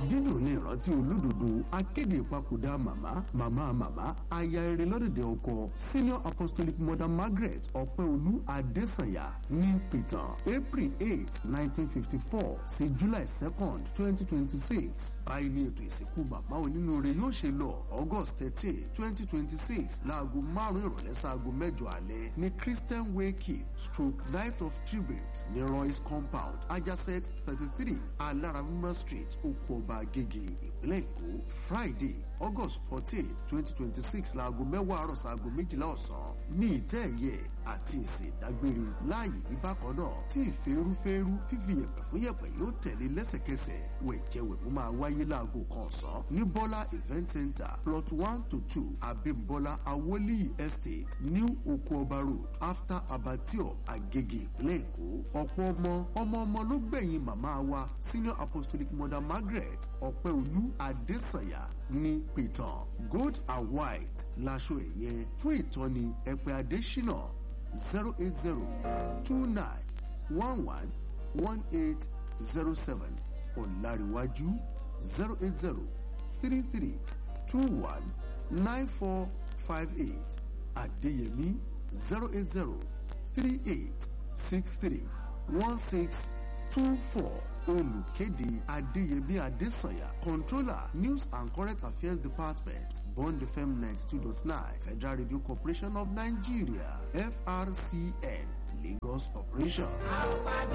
dídùn ní ìrántí olódodo akéde ìpapòdà màmá màmá màmá aya eré lọ́dẹ̀dẹ̀ ọkọ senior apostolic mother margaret ọ̀pẹ́olú adésànyà ní pìtàn april eight nineteen fifty four sí july second twenty twenty six báyìí ní ètò ìsìnkú bàbá onínúure yóò ṣe lọ august thirteen twenty twenty six láago márùn-ún ìrọ̀lẹ́ sáago mẹ́jọ alẹ́ ní christian wake stroke night of tribute ní royce compound ajacet thirty three alaramima street okuoba agege ìpínlẹ̀ èkó friday august fourteen twenty twenty six láago mẹ́wàá àárọ̀ sáago méjìlá ọ̀sán ní ìtẹ́ ẹ̀yẹ àti ìsìn ìdágbére láàyè yìí bákan náà tí ìfẹ́rúfẹ́rú fífi yẹ̀pẹ̀ fún yẹ̀pẹ̀ yóò tẹ̀lé lẹ́sẹ̀kẹsẹ̀ wẹ̀jẹ̀wẹ̀mú máa wáyé láago kan ọ̀sán ní bọ́lá event center plot one to two abimbola awoli estate new okuoba road after abattoir agege ìpínlẹ̀ èkó ọ̀pọ̀ ọmọ ọmọ ọmọ ló gbẹ̀yìn màmá wa senior apostolic mother margaret ọ̀pẹ́olú adésànyà ní pìtàn gold and white láṣọ ẹ̀yẹ fún ìtọ́ni ẹ̀pẹ́ adésínà zero eight zero two nine one one one eight zero seven ọ̀làríwájú zero eight zero three three two one nine four five eight adéyẹmí zero eight zero three eight six three one six two four olùkéde adéyẹmí adésànyà controller news and current affairs department bond fm ninety two dot nine federal radio corporation of nigeria frcn lagos operation.